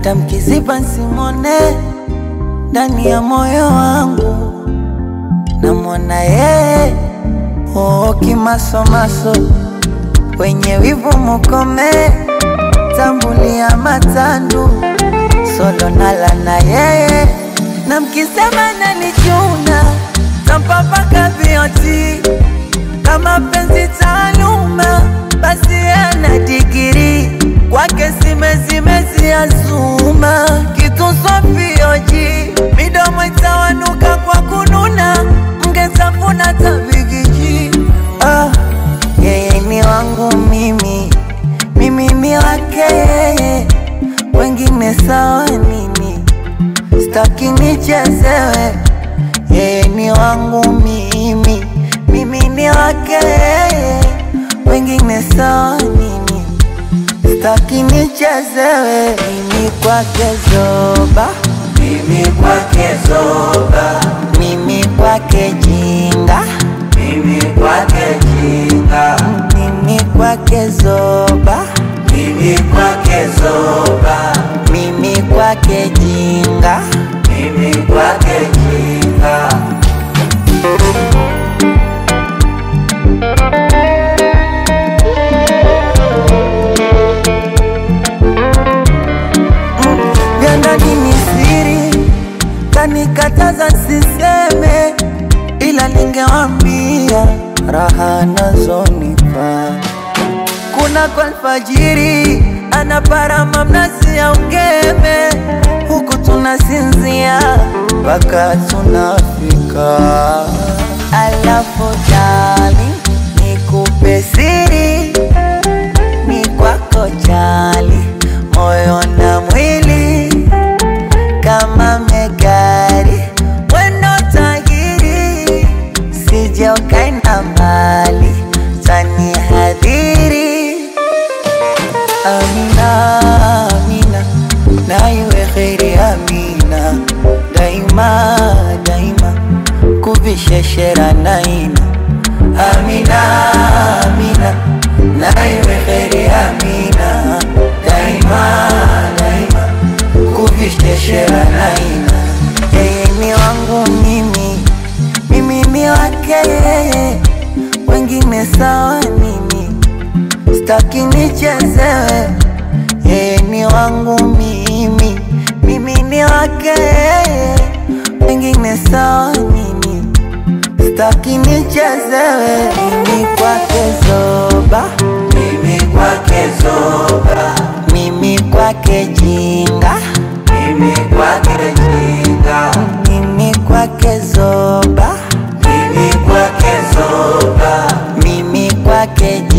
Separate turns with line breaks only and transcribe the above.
hata mkiziba simone ndani ya moyo wangu namwona yeye oo kimasomaso wenye wivu mukome tambulia matandu solo nala na yeye na mkisema nanichuna tampapaka vioti kama penzi taaluma basi ana digiri kwake simezimezi azuma kitu sofioji midomo itawanuka kwa kununa mngetafuna tabigiji ah, yeye ni wangu mimi mimi ni wake yeye wengine sawa nini staki nichezewe yeye ni wangu mimi mimi ni wake yeye wengine sawa nini staki nichezewe mimi kwake zoba
Mimi kwake zoba,
mimi kwake jinga
mimi kwake jinga,
mimi kwake zoba
mimi kwake zoba,
mimi kwake jinga
mimi kwake jinga.
vya ndani ni siri, kanikataza siseme, ila ningewambia raha nazonipa. Kuna kwa alfajiri anaparama mnazi ya ungeme, huku tunasinzia mpaka tunafika. Alafu dali nikupe siri ni kwako jali, moyo na mwili kama megari, wendo tahiri, sije ukaenda mbali, tani hadhiri. Amina, Amina, na iwe kheri Amina, daima daima, kuvisheshera naina. Amina, Amina, na iwe kheri Amina, daima daima, kuvisheshera naina. Yeye ni wangu mimi, mimi ni wake yeye, wengine sawa nini? Staki nichezewe, yeye ni wangu mimi, mimi ni wake yeye, wengine sawa nini? Staki nichezewe, mimi kwake zoba,
Mimi kwake zoba,
mimi kwake jinga,
mimi kwake jinga,
mimi kwake zoba,
mimi kwake zoba,
mimi kwake